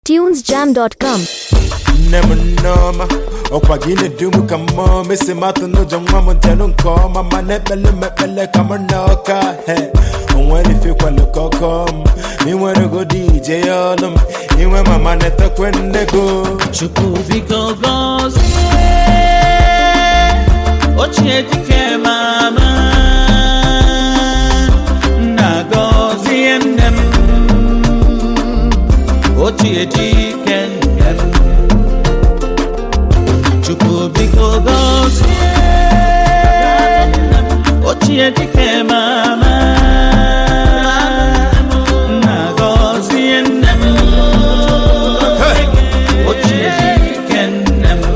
tunesjam.com nne m nneọma ọkwa gị na-edu m ka mmụọ mesi matụ n'ụjọ nwa m ntenụ nke ọma ma na-ekpele m ekpele ka m na ọka he onwere ifekwalụ ka ọkọ m inwere godi ije ya ọlụ m inwe mama na-etekwe nne go Chukwu biko gọzie ochie dike mama nna gọzie nne m ochie dike nne m Chukwu biko gọzie ochie dike mama nna gọzie nne m ochie dike nne m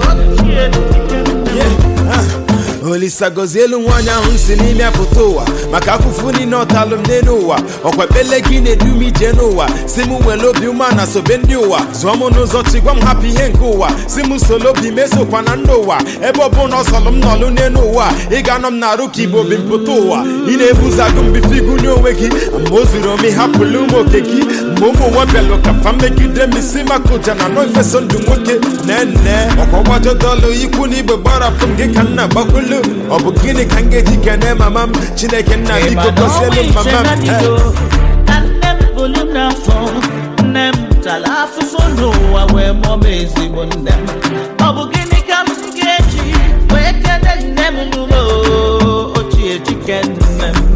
olisa gozie elu nwaanyị ahụ si n'ime apụta ụwa maka afụfụ niile ọtalụ m n'elu ụwa ọkwa ekpele gị na-edu m ije n'ụwa si m nwere obi ume na sobe ndị ụwa zụọ m n'ụzọ chi gwa m hapụ ihe nke ụwa si m solo obi mesokwa na ndị ụwa ebe ọ bụla ọsọlụ m nọlụ n'elu ụwa ị ga-anọ m na-arụ ka igbo bi mpụta ụwa ị na-ebuzagụ mbife igunye onwe gị mgbe o zuru ome hapụlụ ụmụ oke gị mgbe ụmụ nwa bịalụ ka fa megide m isi maka ụja na nọ ifeso ndụ nwoke nene ọkwa gbajọdọlụ ikwu na igbe gbarapụ m gị ka nna gbakwulu ọ bụ gịnị ka m ga-eji kene mama m chineke nna biko gọzielu m mama m Eh. na nne m bụrụ m n'afọ nne m tara afụfụ n'ụwa wee mụọ m ezigbo nne m ọ bụ gịnị ka m ga-eji wee kene nne m n'ụlọ ochie dike nne m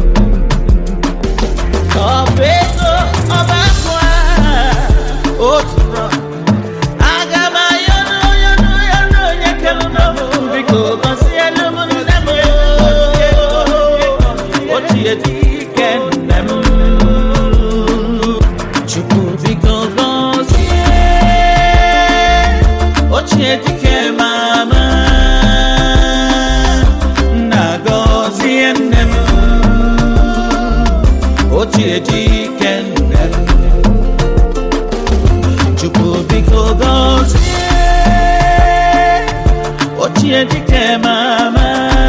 ọ bụ ego ọba akụ a otu rọ aga m ayọrọ ayọrọ ayọrọ onye kere n'ọbụ biko gọzielu m nne m ochie dike nne m chukwu biko gọzie ochie dike mama nna gọzie nne m ochie dike nne m chukwu biko gọzie ochie dike mama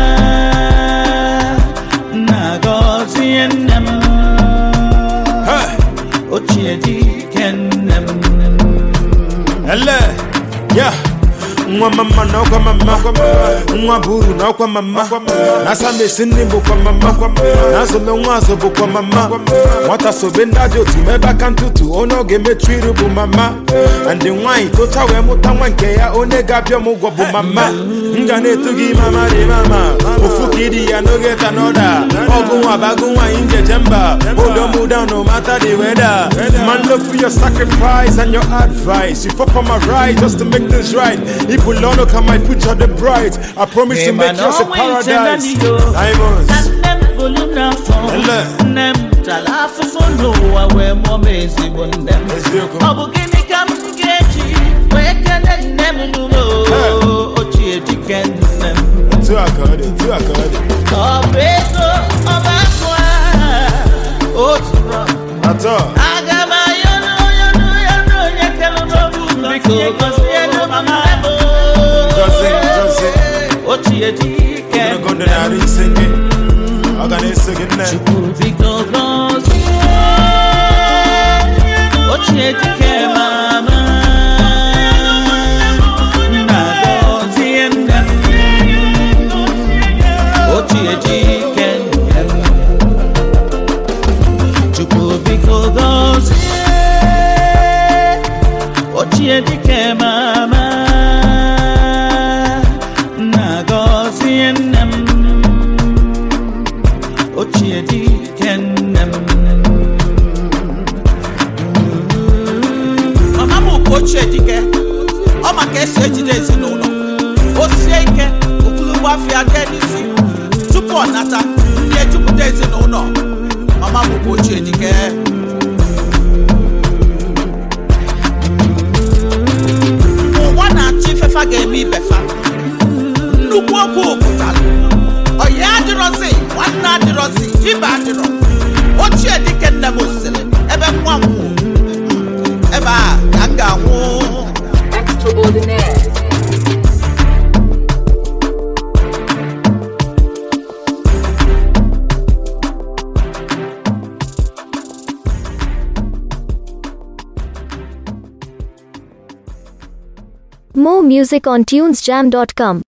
nna gọzie nne m Eh. ochie dike nne m ele ya nwa mama na ọkwa mama nwa bụ uru na ọkwa mama na asamesi nne bụkwa mama na azụlụ nwa azụ bụkwa mama nwata sobe ndị ajọ otu ma ebe aka ntụtụ onye ọ ga-emechu iru bụ mama ndị nwaanyị tocha wee mụta nwa nke ya onye ga-abịa m ụgwọ bụ mama m ga na-eto gị mama dị mama ofu ka ịdị ya n'oge ta n'ọda ọgụ nwa bagụ nwaanyị njeje mba odo m down no matter the weather man look for your sacrifice and your advice you fought for my right just to make this right if we learn look at my future the bright I promise to make yours a paradise diamonds na nne m bụrụ m n'afọ Ele. nne m tara afụfụ n'ụwa wee mụọ m ezigbo nne m eziokwu ọ bụ gịnị ka m ga-eji wee kele nne m n'ụlọ ochie dike nne m tu aka ọ dị tu aka ọ dị ọ bụ ego ọba akụ a otu rọ atọ aga m ayọrọ ayọrọ ayọrọ onye kere n'obu biko gọzielu m nne m Gọzie, gọzie. ochie dike ogologo ndụ narị ise gị ọ ga na-eso gị nne Chukwu biko gọzie ochie dike mama nna gọzie nne m ochie dike nne m Chukwu biko gọzie ochie dike mama nna gọzie nne m ochie dike nne m mama m bụ ochie dike ọ ma ka esi ejide ezinụlọ o sie ike ogologo afọ dị n'isi tupu ọ nata ndị ejupụta ezinụlọ mama m bụ ochie dike ụwa na-achọ ifefa ga-eme ibefa nnukwu okwu pụtara ọya adịrọzi nwanne adịrọzi ibe adịrọ ochie dike nne m sịrị ebe nwa m nwụ ebe a ka m ga-anwụ Extraordinaire. More music on tunesjam.com.